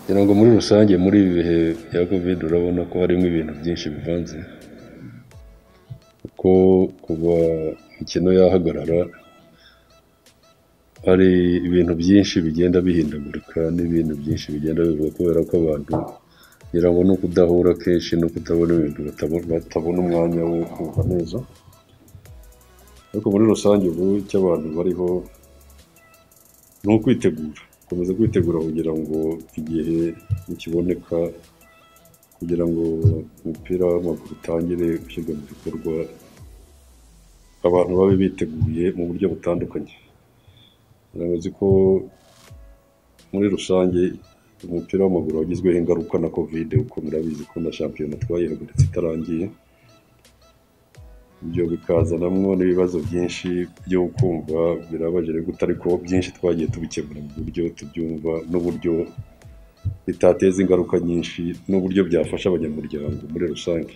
Ngira ngo muri rusange muri ibi bihe bya Covid urabona ko harimo ibintu byinshi bivanze, kuko kuva imikino yahagarara hari ibintu byinshi bigenda bihindagurika n'ibintu byinshi bigenda bivuga kubera ko abantu ngira ngo ni ukudahura kenshi no kutabona ibintu batabona umwanya wo kumva neza, ariko muri rusange ubu icyo abantu bariho ni ukwitegura, gukomeza kwitegura kugira ngo igihe nikiboneka kugira ngo umupira w'amaguru utangire gushyirwa mu bikorwa, abantu babe biteguye mu buryo butandukanye, uzi ko muri rusange umupira w'amaguru wagizweho ingaruka na Covid kuko murabizi ko na shampiyona twayihagaritse itarangiye, ibyo bikazanamo n'ibibazo byinshi byo kumva birabaje gute ariko byinshi twagiye tubikemura mu buryo tubyumva n'uburyo bitateza ingaruka nyinshi n'uburyo byafasha abanyamuryango muri rusange,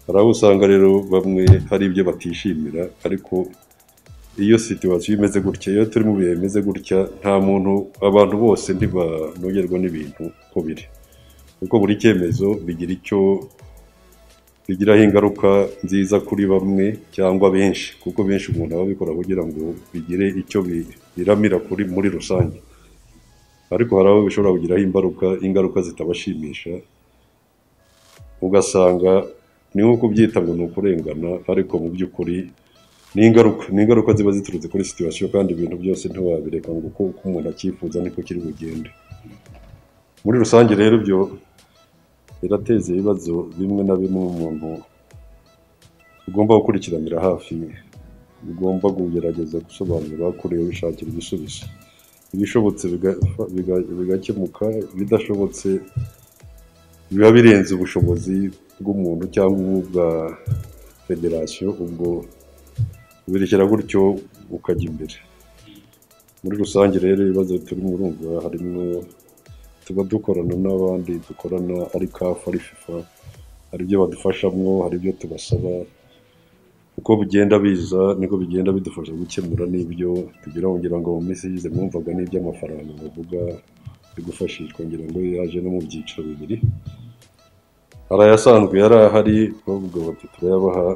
hari abo usanga rero bamwe hari ibyo batishimira ariko iyo situwasiyo imeze gutya, iyo turi mu bihe bimeze gutya nta muntu abantu bose ntibanogerwa n'ibintu uko biri, kuko buri cyemezo bigira icyo bigiraho ingaruka nziza kuri bamwe cyangwa benshi, kuko benshi umuntu aba abikora kugira ngo bigire icyo biramira kuri muri rusange, ariko hari abo bishobora kugiraho imbaruka ingaruka zitabashimisha, ugasanga ni nko kubyita ngo ni ukurengana ariko mu by'ukuri ni ingaruka, ni ingaruka ziba ziturutse kuri situwasiyo kandi ibintu byose ntiwabireka ngo uko umuntu acyifuza niko kiri bugende, muri rusange rero ibyo birateza ibibazo bimwe na bimwe umuntu ugomba gukurikiranira hafi, ugomba kugerageza gusobanurira kuri wishakira igisubizo, ibishobotse bigakemuka, ibidashobotse biba birenze ubushobozi bw'umuntu cyangwa ubwa federasiyo, ubwo ubirekera gutyo ukajya imbere, muri rusange rero ibibazo turimo urumva harimo tuba dukorana n'abandi dukorana ari CAF ari FIFA, hari ibyo badufashamo, hari ibyo tubasaba, uko bigenda biza niko bigenda bidufasha gukemura n'ibyo tugira ngira ngo mu minsi ishize mwumvaga n'iby'amafaranga bavuga yo gufashishwa ngira ngo yaje no mu byiciro bibiri, hari ayasanzwe yari ahari bavuga bati turayabaha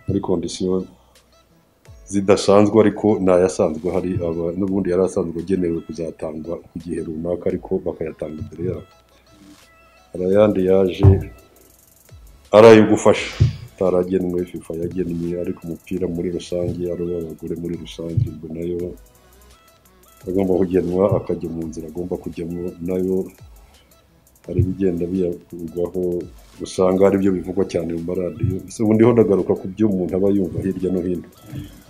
muri kondisiyo zidasanzwe ariko ni ayasanzwe ahari, n'ubundi yari asanzwe agenewe kuzatangwa ku gihe runaka ariko bakayatanga imbere yabo, hari ayandi yaje ari ayo gufasha atari agenwe FIFA yagennye ariko umupira muri rusange ari uw'abagore muri rusange, ubwo nayo agomba kugenwa akajya mu nzira agomba kujyamo, nayo hari ibigenda biyavugwaho usanga aribyo bivugwa cyane mu maradiyo, ubu ndiho ndagaruka ku byo umuntu aba yumva hirya no hino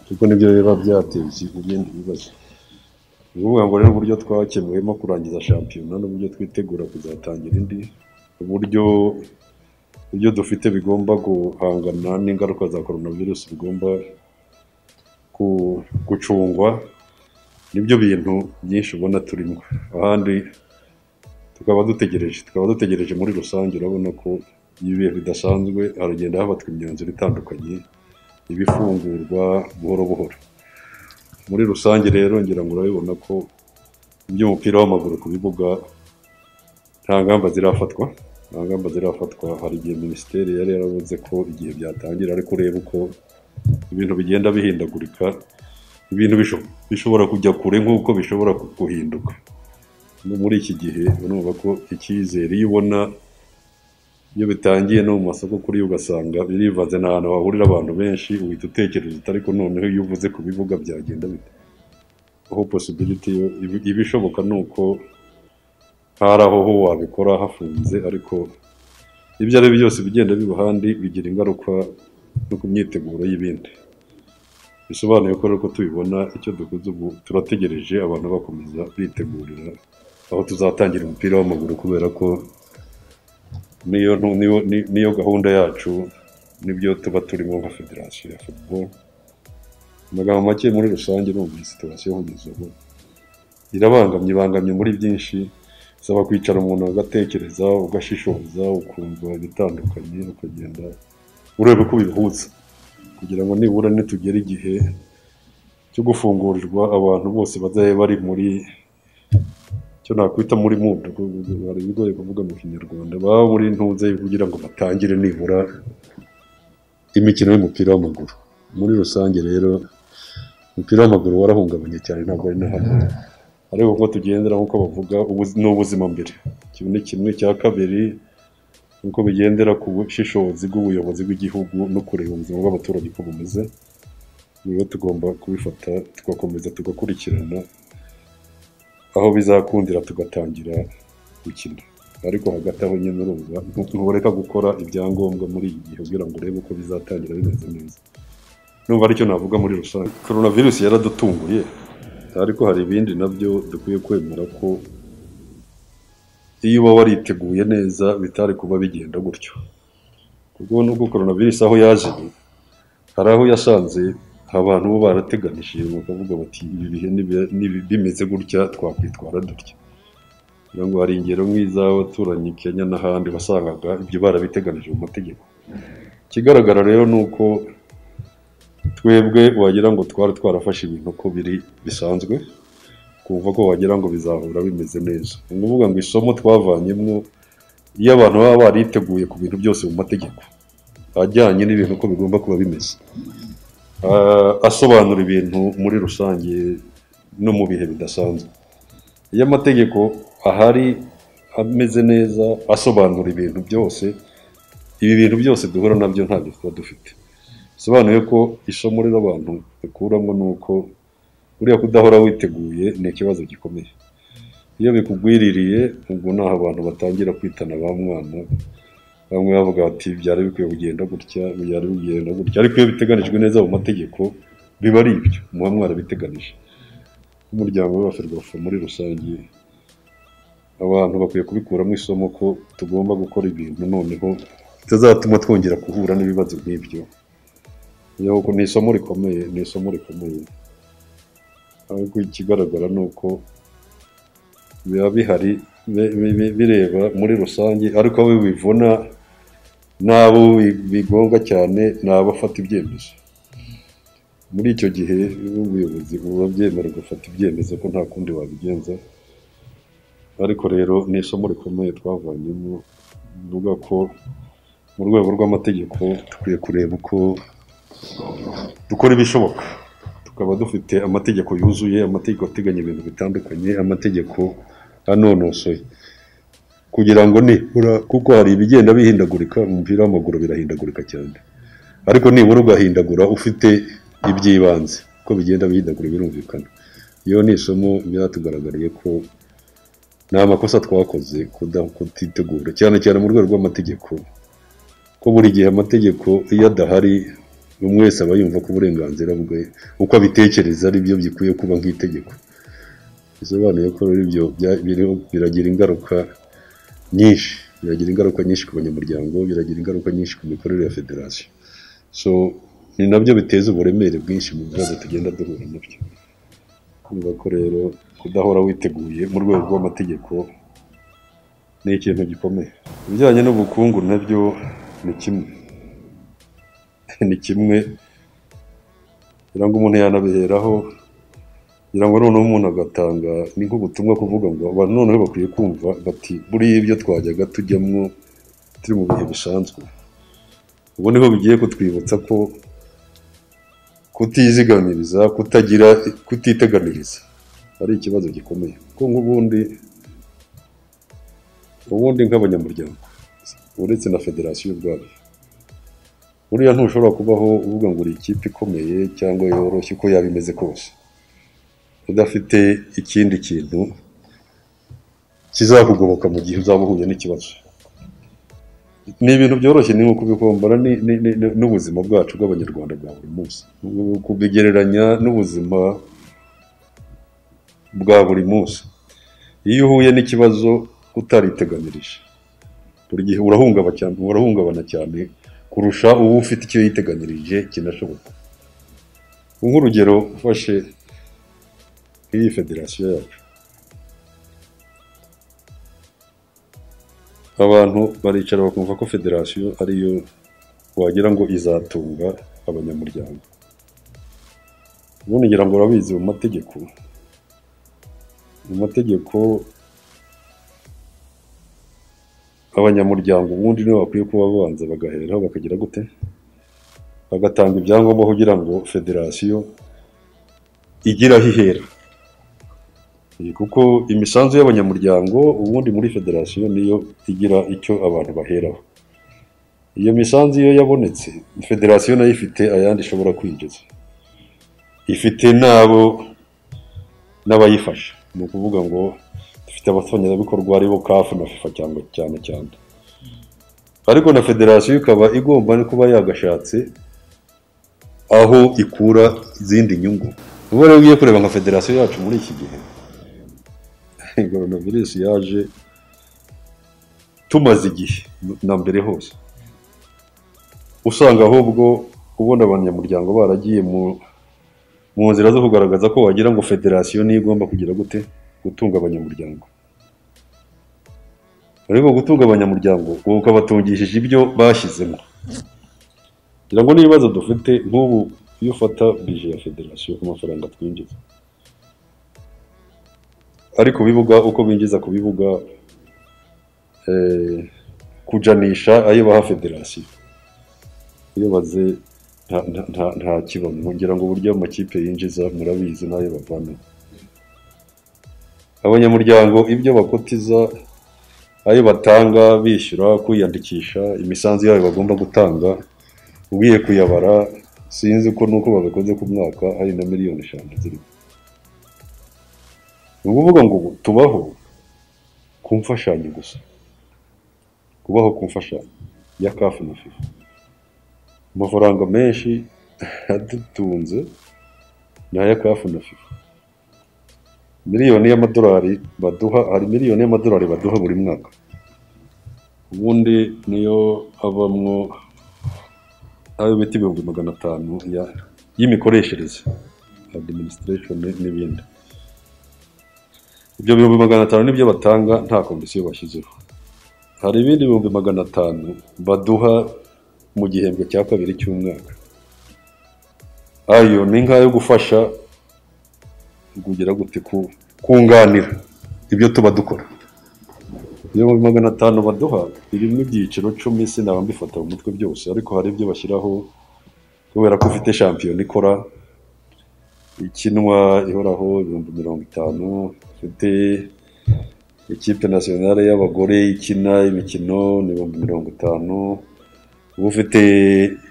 kuko nibyo biba byateza ibindi bibazo, ni ukuvuga ngo rero uburyo twakemuyemo kurangiza shampiyona n'uburyo twitegura kuzatangira indi, uburyo ibyo dufite bigomba guhangana n'ingaruka za Korona virusi bigomba gucungwa, nibyo bintu byinshi ubona turimo, ahandi tukaba dutegereje, tukaba dutegereje muri rusange urabona ko ibi bihe bidasanzwe haragenda hafatwa imyanzuro itandukanye, ibifungurwa buhoro buhoro, muri rusange rero ngira ngo urabibona ko iby'umupira w'amaguru ku bibuga nta ngamba zirafatwa, nta ngamba zirafatwa, hari igihe minisiteri yari yaravuze ko igihe byatangira ariko ureba uko ibintu bigenda bihindagurika, ibintu bishobora kujya kure nk'uko bishobora guhinduka, muri iki gihe urumva ko icyizere iyo ubona iyo bitangiye no mu masoko kuri yo ugasanga birivanze, ni ahantu hahurira abantu benshi uhita utekereza uti ariko noneho iyo uvuze ku bibuga byagenda bite, aho posibiliti yo iba ishoboka ni uko hari aho ho wabikora hafunze ariko ibyo ari byo byose bigenda biba ahandi bigira ingaruka no ku myiteguro y'ibindi, bisobanuye ko rero uko tubibona icyo dukoze ubu turategereje abantu bakomeza bitegurira aho tuzatangira umupira w'amaguru kubera ko niyo niyo gahunda yacu nibyo tuba turimo nka federasiyo ya futuboro, amagambo make muri rusange ni ubu situwasiyo kugeza ubu irabangamye, ibangamye muri byinshi, bisaba kwicara umuntu agatekereza ugashishoza ukumva ibitandukanye ukagenda ureba uko bihuza kugira ngo nibura nitugera igihe cyo gufungurirwa abantu bose bazabe bari muri icyo nakwita muri mudu hari ibigoye kuvuga mu kinyarwanda baba muri ntuze kugira ngo batangire nibura imikino y'umupira w'amaguru muri rusange rero umupira w'amaguru warahungabanye cyane ntabwo ari na hamwe ariko uko tugendera nk'uko bavuga ubu- ni ubuzima mbere kimwe ni kimwe cya kabiri nuko bigendera ku bushishozi bw'ubuyobozi bw'igihugu no kureba ubuzima bw'abaturage uko bumeze rero tugomba kubifata tugakomeza tugakurikirana aho bizakundira tugatangira gukina ariko hagati aho nyine urumva ntu- ntureka gukora ibyangombwa muri iki gihe kugira ngo urebe uko bizatangira bimeze neza numva aricyo navuga muri rusange korona virusi yaradutunguye ariko hari ibindi nabyo dukwiye kwemera ko iyo uba wariteguye neza bitari kuba bigenda gutyo kuko nubwo korona virusi aho yaje hari aho yasanze abantu bo barateganishije bakavuga bati ibi bihe nibi- nibi- bimeze gutya twakwitwara dutya kugira ngo hari ingero nk'iz'abaturanyi Kenya n'ahandi wasangaga ibyo barabiteganije mu mategeko ikigaragara rero ni uko twebwe wagira ngo twari twarafashe ibintu uko biri bisanzwe kumva ko wagira ngo bizahura bimeze neza ni ukuvuga ngo isomo twavanyemo iyo abantu baba bariteguye ku bintu byose mu mategeko ajyanye n'ibintu uko bigomba kuba bimeze Ah, asobanura ibintu muri rusange no mu bihe bidasanzwe iyo amategeko ahari ameze neza asobanura ibintu byose ibi bintu byose duhura nabyo ntabyo tuba dufite bisobanuye ko isomo rero abantu bakuramo ni uko buriya kudahora witeguye ni ikibazo gikomeye iyo bikugwiririye ubwo ni aho abantu batangira kwitana ba mwana bamwe bavuga bati byari bikwiye kugenda gutya byari bigenda gutya ariko iyo biteganijwe neza mu mategeko biba ari ibyo muba mwarabiteganije nk'umuryango wa ferwafa muri rusange abantu bakwiye kubikuramo isomo ko tugomba gukora ibintu noneho bitazatuma twongera guhura n'ibibazo nk'ibyo yego ni isomo rikomeye ni isomo rikomeye ariko ikigaragara ni uko biba bihari bi- bi- bi- bireba muri rusange ariko abo bivuna n'abo bi- bigonga cyane ni abafata ibyemezo muri icyo gihe ubuyobozi buba bwemera gufata ibyemezo ko nta kundi wabigenza ariko rero ni isomo rikomeye twavanyemo bivuga ko mu rwego rw'amategeko dukwiye kureba uko dukora ibishoboka tukaba dufite amategeko yuzuye amategeko ateganya ibintu bitandukanye amategeko anonosoye kugira ngo nibura kuko hari ibigenda bihindagurika umupira w'amaguru birahindagurika cyane ariko nibura ugahindagura ufite iby'ibanze uko bigenda bihindagura birumvikana iyo ni isomo byatugaragariye ko nta makosa twakoze kuda- kutitegura cyane cyane mu rwego rw'amategeko ko buri gihe amategeko iyo adahari buri wese aba yumva ko uburenganzira bwe uko abitekereza ari byo bikwiye kuba nk'itegeko bisobanuye ko rero ibyo bya- biri- biragira ingaruka nyinshi biragira ingaruka nyinshi ku banyamuryango biragira ingaruka nyinshi ku mikorere ya federasiyo so ni nabyo biteza uburemere bwinshi mu bibazo tugenda duhura nabyo kumva ko rero kudahora witeguye mu rwego rw'amategeko ni ikintu gikomeye ibijyanye n'ubukungu nabyo ni kimwe ni kimwe kugira ngo umuntu yanabiheraho kugira ngo noneho umuntu agatanga ni nk'ubutumwa kuvuga ngo abantu noneho bakwiye kumva bati buriya ibyo twajyaga tujyamo turi mu bihe bisanzwe ubu niho bigiye kutwibutsa ko kutizigamiriza kutagira kutiteganiriza ari ikibazo gikomeye kuko nk'ubundi ubundi nk'abanyamuryango uretse na federasiyo ubwayo buriya ntushobora kubaho uvuga ngo uri ikipe ikomeye cyangwa yoroshye uko yaba imeze kose udafite ikindi kintu kizakugoboka mu gihe uzaba uhuye n'ikibazo ni ibintu byoroshye ni nko kubihombana ni- ni- ni- ni- n'ubuzima bwacu bw'abanyarwanda bwa buri munsi kubigereranya n'ubuzima bwa buri munsi iyo uhuye n'ikibazo utariteganirije buri gihe urahungaba cyane urahungabana cyane kurusha uba ufite icyo yiteganirije kinashoboka nk'urugero ufashe nk'iyi federasiyo yacu abantu baricara bakumva ko federasiyo ariyo wagira ngo izatunga abanyamuryango ubundi ngira ngo urabizi mu mategeko mu mategeko abanyamuryango ubundi nibo bakwiye kuba babanza bagaheraho bakagira gute bagatanga ibyangombwa kugira ngo federasiyo igire aho ihera Eh, kuko imisanzu y'abanyamuryango ubundi muri federasiyo niyo igira icyo abantu baheraho iyo misanzu iyo yabonetse federasiyo nayo ifite ayandi ishobora kwinjiza ifite n'abo n'abayifasha ni ukuvuga ngo dufite abafatanyabikorwa aribo kafu na fifa cyangwa cyane cyane ariko na federasiyo ikaba igomba no kuba yagashatse aho ikura izindi nyungu ubu rero ugiye kureba nka federasiyo yacu muri iki gihe coronavirus yaje tumaze igihe na mbere hose usanga ahubwo ubona abanyamuryango baragiye mu mu nzira zo kugaragaza ko wagira ngo federasiyo niyo igomba kugira gute gutunga abanyamuryango ariko gutunga abanyamuryango wowe ukabatungishije ibyo bashyizemo kugira ngo n'ibibazo dufite nk'ubu iyo ufata bije ya federasiyo ku mafaranga twinjiza ari ku bibuga uko binjiza ku bibuga eh, kujanisha ayo baha federasiyo iyo baze nta, nta, nta, nta kibamo ngira ngo uburyo amakipe yinjiza murabizi n'ayo bavana abanyamuryango ibyo bakotiza ayo batanga bishyura kwiyandikisha imisanzu yabo bagomba gutanga ugiye kuyabara sinzi ko nuko babikoze ku mwaka hari na miliyoni eshanu zirimo ni ukuvuga ngo ubu tubaho ku mfashanyo gusa kubaho ku mfashanyo ya kafu na fifa amafaranga menshi adutunze ni aya kafu na fifa miliyoni y'amadolari baduha hari miliyoni y'amadolari baduha buri mwaka ubundi niyo abamwo ayo bita ibihumbi magana atanu ya- y'imikoreshereze administration n'ibindi ibyo bihumbi magana atanu nibyo batanga nta kondisiyo bashyizeho hari ibindi bihumbi magana atanu baduha mu gihembwe cya kabiri cy'umwaka ayo ni nk'ayo gufasha kugira gute ku- kunganira ibyo tuba dukora ibihumbi magana atanu baduha birimo ibyiciro cumi sinaba mbifata mu mutwe byose ariko hari ibyo bashyiraho kubera ko ufite shampiyona ikora ikinwa ihoraho ibihumbi mirongo itanu ifite ikipe nasiyonale y'abagore ikina imikino ni ibihumbi mirongo itanu uba ufite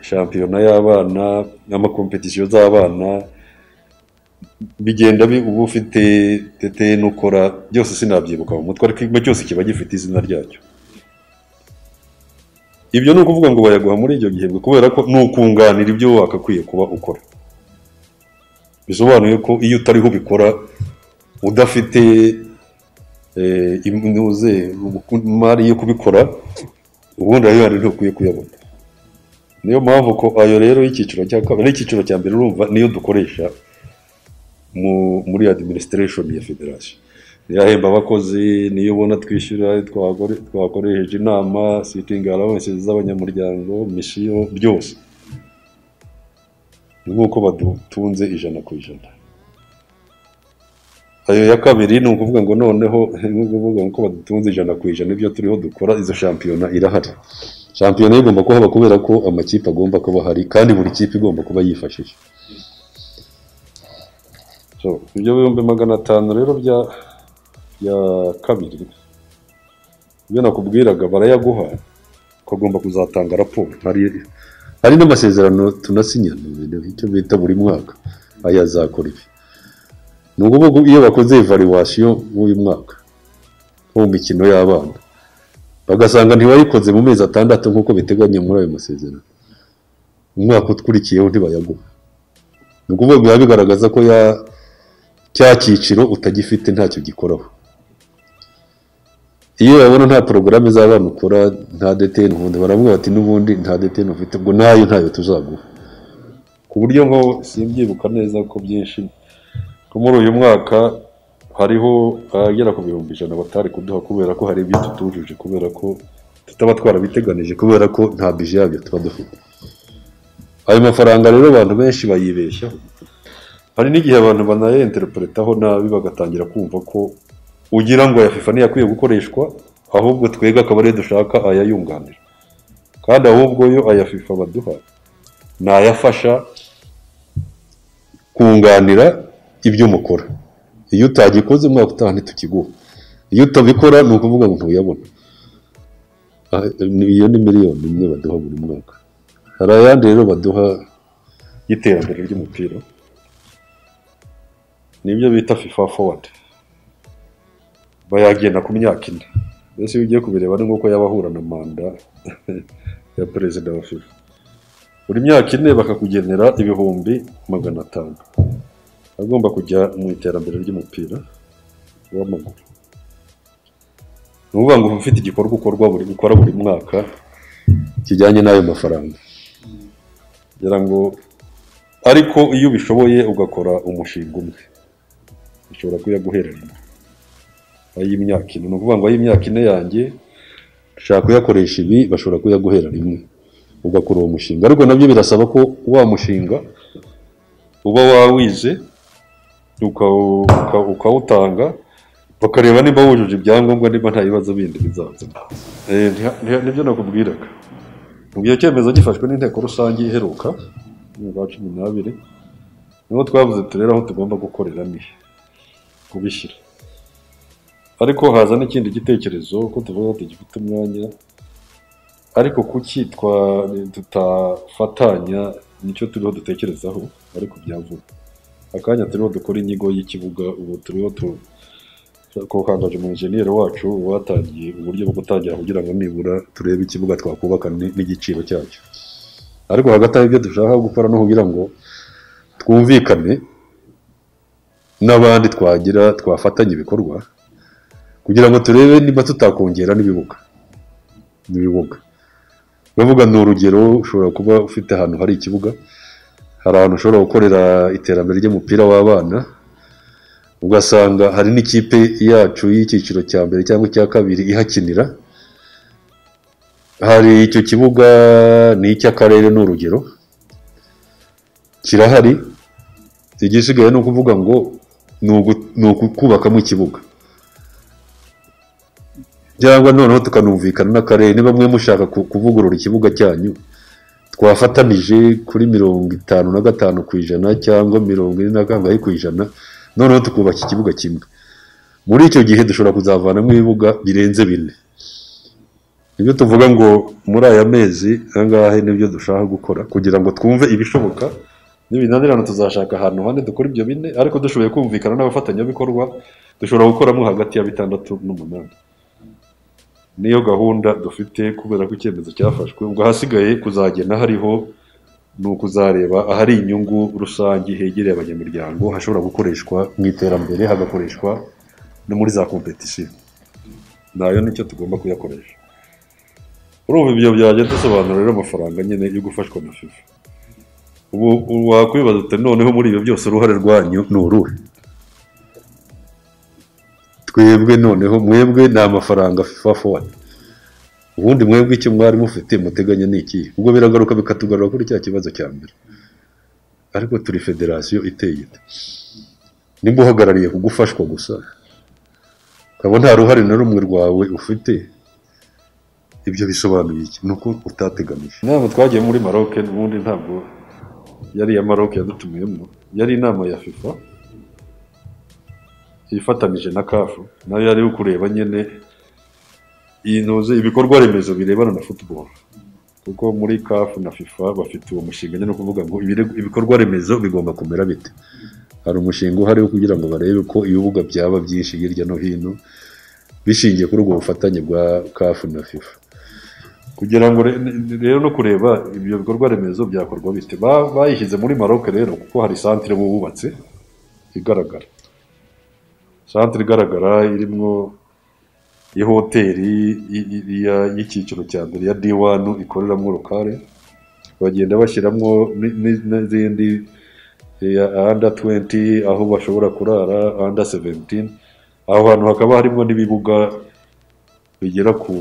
shampiyona y'abana n'amakompetisiyo z'abana bigenda bi- uba ufite tete n'ukora byose sinabyibuka mu mutwe ariko ikigo cyose kiba gifite izina ryacyo ibyo ni ukuvuga ngo bayaguha muri icyo gihembwe kubera ko ni ukunganira ibyo wakakwiye kuba ukora bisobanuye ko iyo utariho ubikora udafite eh, imuze imari yo kubikora ubundi ayo yandi ntukwiye kuyabona niyo mpamvu ko ayo rero y'icyiciro cya kabiri n'icyiciro cya mbere urumva niyo dukoresha mu muri administration ya federation niyo ahemba abakozi niyo ubona twishyura twagore- twakoresheje inama sitting allowance z'abanyamuryango misiyo byose ni nk'uko badutunze ijana ku ijana ayo ya kabiri ni ukuvuga ngo noneho ni ukuvuga ngo ko badutunze ijana ku ijana ibyo turiho dukora izo shampiyona irahari shampiyona yo igomba kuhaba kubera ko amakipe agomba kuba ahari kandi buri kipe igomba kuba yifashije So, ibyo bihumbi magana atanu rero bya bya kabiri ibyo nakubwiraga barayaguha ukagomba kuzatanga raporo hari hari n'amasezerano tunasinyana ibintu icyo bita buri mwaka aya azakora ibi ni ukuvuga ubu iyo bakoze evaluation w'uyu mwaka wo mu mikino y'abana bagasanga ntibayikoze mu mezi atandatu nk'uko biteganya muri ayo masezerano umwaka ukurikiyeho ntibayaguha ni ukuvuga biba bigaragaza ko ya cya cyiciro utagifite ntacyo gikoraho iyo babona nta porogaramu z'abana ukora nta deteni ubundi baramubwira bati n'ubundi nta deteni ufite ngo nayo ntayo tuzaguha ku buryo nko simbyibuka neza ko byinshi ko muri uyu mwaka hariho agera ku bihumbi ijana batari kuduha kubera ko hari ibyo tutujuje kubera ko tutaba twarabiteganije kubera ko nta bije yabyo tuba dufite ayo mafaranga rero abantu benshi bayibeshyaho hari n'igihe abantu banayenterpretaho nabi bagatangira kumva ko ugira ngo aya FIFA niyo akwiye gukoreshwa ahubwo twebwe akaba ariyo dushaka ayayunganira kandi ahubwo yo aya fifa baduha ni ayafasha kunganira ibyo mukora iyo utagikoze umwaka utaha ntitukiguha iyo utabikora ni ukuvuga ngo ntuyabona Aha, iyo ni miliyoni imwe baduha buri mwaka hari ayandi rero baduha y'iterambere ry'umupira nibyo bita fifa forward bayagenda ku myaka ine mbese iyo ugiye kubireba ni nk'uko yaba ahura na manda ya perezida wa fifa buri myaka ine bakakugenera ibihumbi magana atanu agomba kujya mu iterambere ry'umupira w'amaguru ni ukuvuga ngo uba ufite igikorwa ukorwa buri ukora buri mwaka kijyanye n'ayo mafaranga kugira ngo ariko iyo ubishoboye ugakora umushinga umwe ushobora kuyaguhereranya ay'imyaka ine ni ukuvuga ngo ay'imyaka ine yanjye ushaka kuyakoresha ibi bashobora kuyaguhera rimwe ugakora uwo mushinga ariko nabyo birasaba ko wa mushinga uba wawize ukawu- uka- ukawutanga bakareba niba wujuje ibyangombwa niba nta bibazo bindi bizaza Eh, ntiha- ntiha- nibyo nakubwiraga ubwo icyo cyemezo gifashwe n'inteko rusange iheruka mu kwa cumi n'abiri niho twavuze turere aho tugomba gukorera ni kubishyira ariko haza n'ikindi gitekerezo ko tuvuga ko tugifite umwanya ariko kuki twa- tutafatanya nicyo turiho dutekerezaho ariko byavuna akanya turiho dukora inyigo y'ikibuga ubu turiho tu kokangaje mu enjeniyeri wacu watangiye uburyo bwo gutangira kugira ngo nibura turebe ikibuga twakubaka ni- n'igiciro cyacyo ariko hagati aho ibyo dushaka gukora no kugira ngo twumvikane n'abandi twagira twafatanya ibikorwa kugira ngo turebe niba tutakongera n'ibibuga n'ibibuga uravuga ni urugero ushobora kuba ufite ahantu hari ikibuga hari ahantu ushobora gukorera iterambere ry'umupira w'abana ugasanga hari n'ikipe yacu y'icyiciro cya mbere cyangwa icya kabiri ihakinira hari icyo kibuga ni icy'akarere ni urugero kirahari igisigaye ni ukuvuga ngo ni ugu- ni ukukubakamo ikibuga cyangwa noneho tukanumvikana n'akarere niba mwe mushaka ku- kuvugurura ikibuga cyanyu twafatanije kuri mirongo itanu na gatanu ku ijana cyangwa mirongo ine na kangahe ku ijana noneho tukubaka ikibuga kimwe muri icyo gihe dushobora kuzavanamo ibibuga birenze bine ibyo tuvuga ngo muri aya mezi ahangahe nibyo dushaka gukora kugira ngo twumve ibishoboka n'ibinanirana tuzashaka ahantu hane dukora ibyo bine ariko dushoboye kumvikana n'abafatanyabikorwa dushobora gukoramo hagati ya bitandatu n'umunani niyo gahunda dufite kubera ko icyemezo cyafashwe ubwo ahasigaye kuzagena hariho ni ukuzareba ahari inyungu rusange hegereye abanyamuryango hashobora gukoreshwa mu iterambere hagakoreshwa no muri za kompetisiyo nayo nicyo tugomba kuyakoresha urumva ibyo byagenda bisobanura rero amafaranga nyine yo gufashwa na fifa ubu ubu wakwibaza uti noneho muri ibyo byose uruhare rwanyu ni uruhe twebwe noneho mwebwe ni amafaranga fifa forward ubundi mwebwe icyo mwari mufite muteganya ni iki ubwo biragaruka bikatugarura kuri cya kibazo cya mbere ariko turi federasiyo iteye ite nimba uhagarariye ku gufashwa gusa ukaba nta ruhare na rumwe rwawe ufite ibyo bisobanuye iki ni uko utateganije inama twagiye muri maroc n'ubundi ntabwo yari iya maroc yadutumiyemo yari inama ya fifa ifatanije na kafu nayo yari yo kureba nyine inoze ibikorwa remezo birebana na football kuko muri kafu na fifa bafite uwo mushinga nyine no kuvuga ngo ibire- ibikorwa remezo bigomba kumera bite hari umushinga uhari wo kugira ngo barebe ko ibibuga byaba byinshi hirya no hino bishingiye kuri ubwo bufatanye bwa kafu na fifa kugira ngo re- ne- rero no kureba ibyo bikorwa remezo byakorwa bite Ba- bayishyize muri maroc rero kuko hari santire bubatse igaragara santire igaragara irimo ihoteli i- i- iya- y'icyiciro cya mbere ya D1 ikoreramo lokale bagenda bashyiramo ni- ni- n'izindi iya under 20 aho bashobora kurara under 17 aho hantu hakaba harimo n'ibibuga bigera ku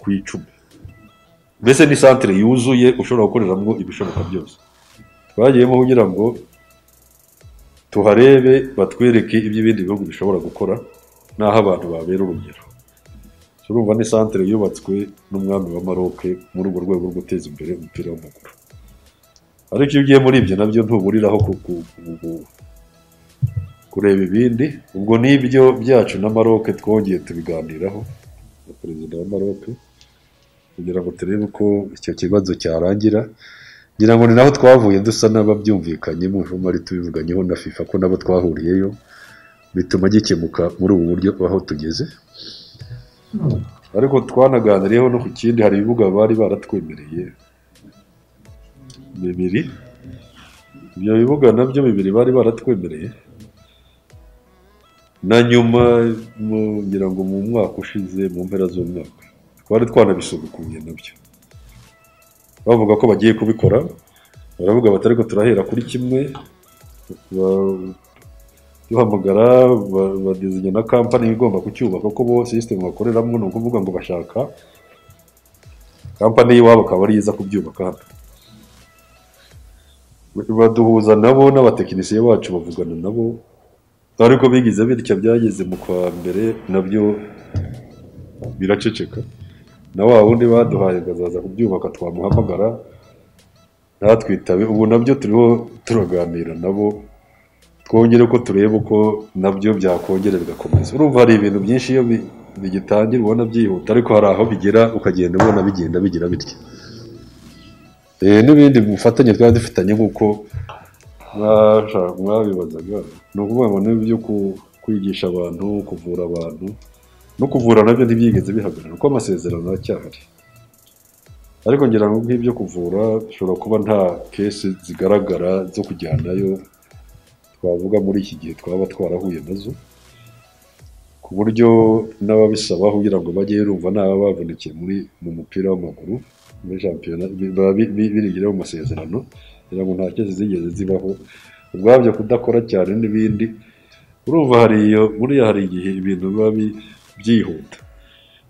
ku icumi mbese ni santire yuzuye ushobora gukoreramo ibishoboka byose twagiyemo kugira ngo tuharebe batwereke ibyo ibindi bihugu bishobora gukora n'aho abantu babera urugero urumva ni santere yubatswe n'umwami wa maroke muri urwo rwego rwo guteza imbere umupira w'amaguru ariko iyo ugiye muri ibyo nabyo ntuburiraho ku- ku- ku- ku- kureba ibindi ubwo n'ibyo byacu na maroke twongeye tubiganiraho na perezida wa maroke kugira ngo turebe uko icyo kibazo cyarangira ngira ngo ni naho twavuye dusa n'ababyumvikanyemo ari tubivuganyeho na fifa ko nabo twahuriyeyo bituma gikemuka muri ubu buryo aho tugeze ariko twanaganiriyeho no ku kindi hari ibibuga bari baratwemereye bibiri ibyo bibuga nabyo bibiri bari baratwemereye na nyuma mu- ngira ngo mu mwaka ushize mu mpera z'umwaka twari twanabisubukuye nabyo bavuga ko bagiye kubikora baravuga bati ariko turahera kuri kimwe ba- duhamagara badizanya na kampani igomba kucyubaka kuko bo sisitemu bakoreramo ni ukuvuga ngo bashaka kampani y'iwabo akaba ari iza kubyubaka hano baduhuza nabo n'abatekinisiye bacu bavugana nabo ariko bigize bityo byageze mu kwa mbere nabyo biraceceka na wa wundi baduhaye ngo azaza kubyubaka twamuhamagara ntatwitabe ubu nabyo turiho turaganira nabo twongere ko tureba uko nabyo byakongera bigakomeza urumva hari ibintu byinshi iyo bi- bigitangira ubona byihuta ariko hari aho bigera ukagenda ubona bigenda bigira bitya Eh, n'ibindi bufatanye twari dufitanye nk'uko mwasha- mwabibazaga ni ukuvuga ngo n'ibyo ku- kwigisha abantu kuvura abantu no kuvura nabyo ntibyigeze bihagarara kuko amasezerano aracyahari ariko ngira ngo nk'ibyo kuvura bishobora kuba nta kesi zigaragara zo kujyanayo twavuga muri iki gihe twaba twarahuye nazo ku buryo n'ababisaba kugira ngo bajye rumva naba bavunikiye muri mu mupira w'amaguru muri shampiyona bi- baba bi- bi- birigiraho mu masezerano kugira ngo nta kezi zigeze zibaho ubwabyo kudakora cyane n'ibindi urumva hari iyo buriya hari igihe ibintu biba bi- byihuta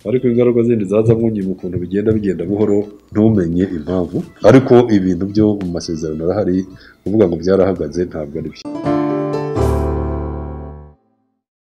ariko ingaruka zindi zazamo nyuma ukuntu bigenda bigenda buhoro ntumenye impamvu ariko ibintu byo mu masezerano arahari kuvuga ngo byarahagaze ntabwo ari byo